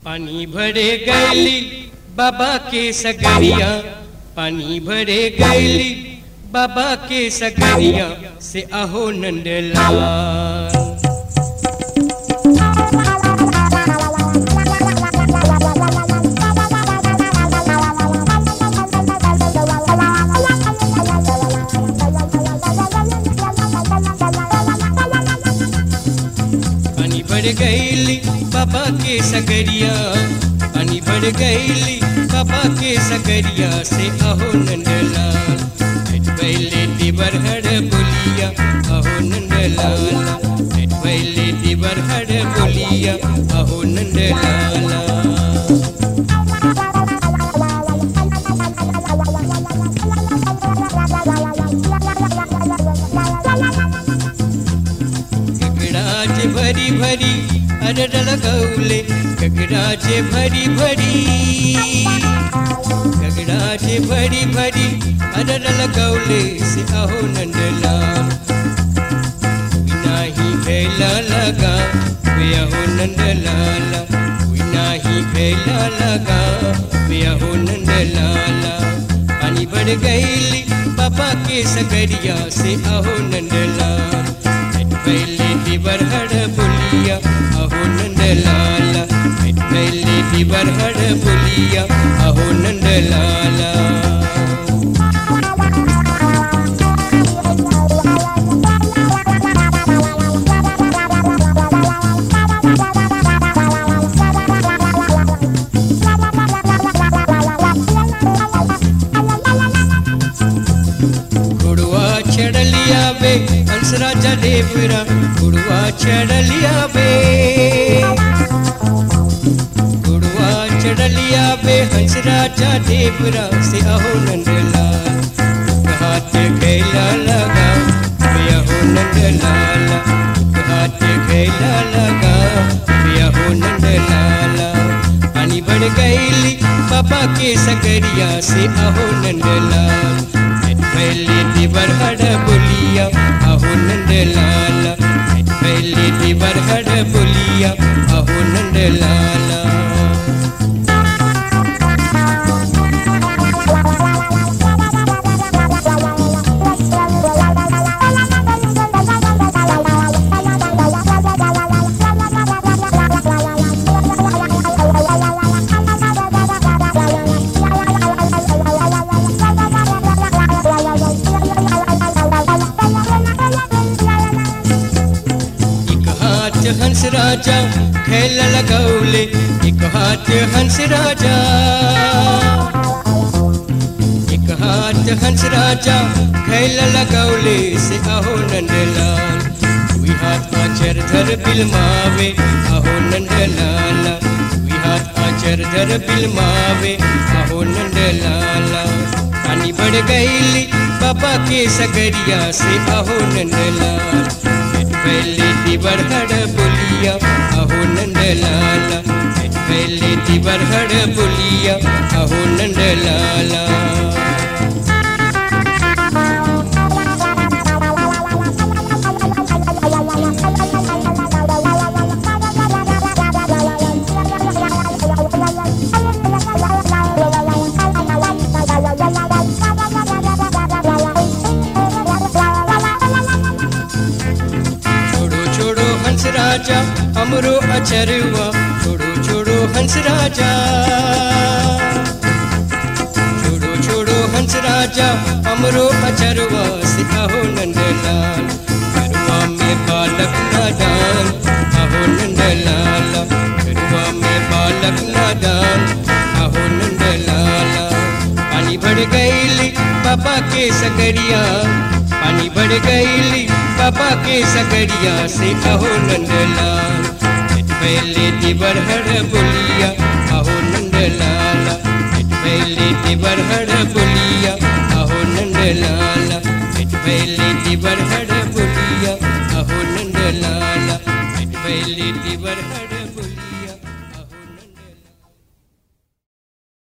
पानी भरे गैली बाबा के सगरिया पानी भरे गैली बाबा के सगरिया से अहो नंदलाल पानी भर गईली बाबा के सगरिया पानी भर गईली बाबा के सगरिया से अहो नंदलाल बैले दिवर हर बोलिया अहो नंदलाला बैले दिवर हर बोलिया अहो नंदलाला गगडाचे भरी भरी अरडल गौले गगडाचे भरी भरी गगडाचे भरी भरी अरडल गौले से अहो नंदलाल कोई नाही भैला लगा वे अहो नंदलाला कोई नाही भैला लगा वे अहो नंदलाला पानी बढ़ गईली बाबा के सगरिया से अहो नंदलाल पहले दिवर हड़ बुलिया अहो नंदलाला पहले दिवर हड़ बुलिया अहो नंदलाला गुड़वा चढ़लिया बे हंस राजा देवरा गुड़वा चढ़लिया बे गुड़वा चढ़लिया बे हंस राजा देवरा से अहो नंदलाल हाथ गैला लगा बे अहो नंदलाला हाथ गैला लगा बे अहो नंदलाला पानी बढ़ गईली बाबा के सगरिया से अहो नंदलाल पहले दिवर हड़ बोलिया अहो नंदलाला पहले दिवर हड़ बोलिया अहो नंदलाला एक हाथ हंस राजा खेल लगौले एक हाथ हंस राजा एक हाथ हंस राजा खेल लगौले से अहो नंदलाल दुई हाथ आचर धर बिलमावे अहो नंदलाला दुई हाथ आचर धर बिलमावे अहो नंदलाला पानी बढ़ गईली बाबा के सगरिया से अहो नंदलाल पहले दिवर हड़ बोलिया अहो नंदलाला पहले दिवर हड़ बोलिया अहो नंदलाला छोड़ो छोड़ो हंस राजा हमरो अचरवा छोड़ो छोड़ो हंस राजा छोड़ो छोड़ो हंस राजा हमरो अचरवा से अहो नंदलाल गरवा में बालक नादान अहो नंदलाला गरवा में बालक नादान अहो नंदलाला पानी भर गईली बाबा के सगरिया पानी बढ़ गईली बाबा के सगरिया से अहो नंदलाल पहले दिवर हड़ बोलिया अहो नंदलाला पहले दिवर हड़ बोलिया अहो नंदलाला पहले